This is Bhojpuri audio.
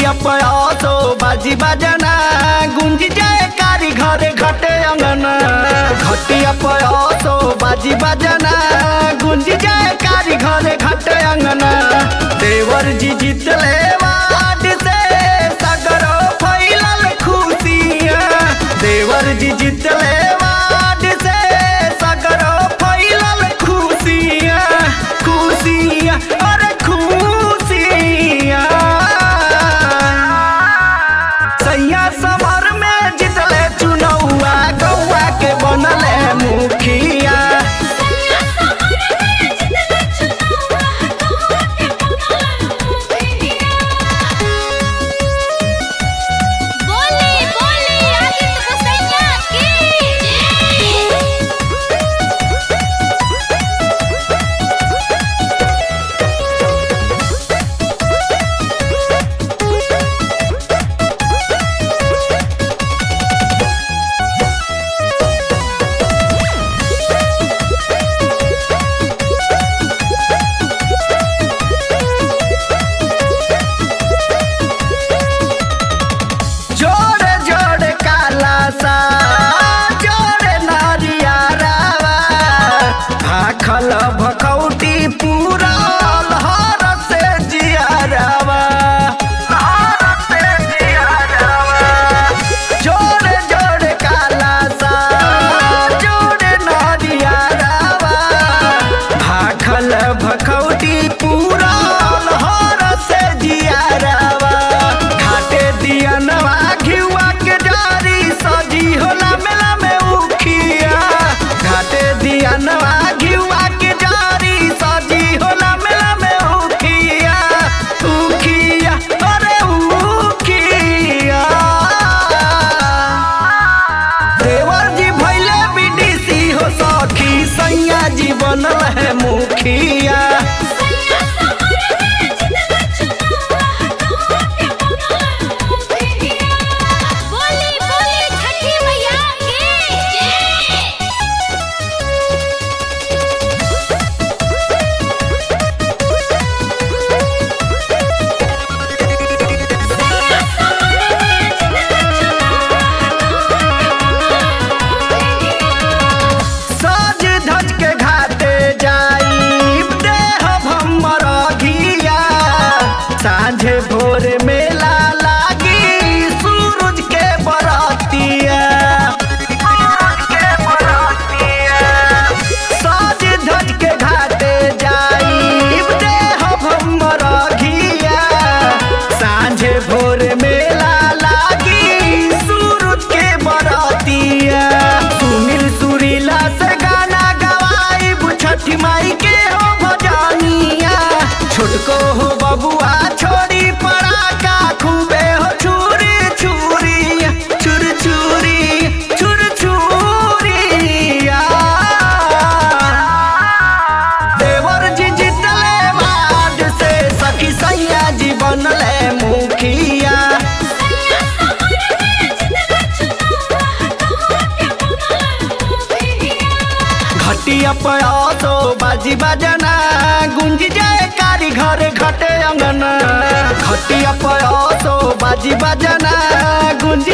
घटिया पयासो बाजी बजना गुंज जाए कारी घरे घटे अंगना घटिया पयासो बाजी बजना गुंज जाए कारी घरे घटे अंगना देवर जी जीतले वाड से सगरो फैलल खुशियाँ देवर जी जीतले वाड से सगरो फैलल खुशियाँ खुशियाँ अरे खुशियाँ सैया समर में जितले चुनौआ गौआ के बनले मुखिया बोली बोली आदित्य गोसैया की जोड़े जोड़े काला सा जोड़े नारिया रावा भाखल भखौटी पूरा हर से जियारावा जोड़े जोड़े काला सा जोड़े नारिया रावा भाखल भखौटी पूरा हर से जियारावा घाटे दियनवा घिउआ के डारी सजी होला मेला में उखिया घाटे दियनवा घिउआ के डारी सजी होला मेला में उखिया उखिया अरे उखिया देवर जी भैले बीडीसी हो सखी सैया जी बनल है मुखिया बोली बोली छठी मैया की जय सज धज के घाटे जाई देह भमर घिया साँझे भोर मेला लागी सूरज के बरतिया सज धज के घाटे जाई देह भमर घिया साँझे भोर मेला लागी सूरज के बरतिया सुनील सुरीला से गाना गवाई छठी माई के हो भजनिया छोटको हो बबुआ छोड़ी पड़ाका खूबे हो छुरी छुरी छुर छुरी छुर छुरिया देवर जी जितले बाद से सखी सैया जी बनले मुखिया घटिया पयासो बाजी बजना गुंज जाए कारी घरे घटे अंगना घटिया पयासो बाजी बजना गुंज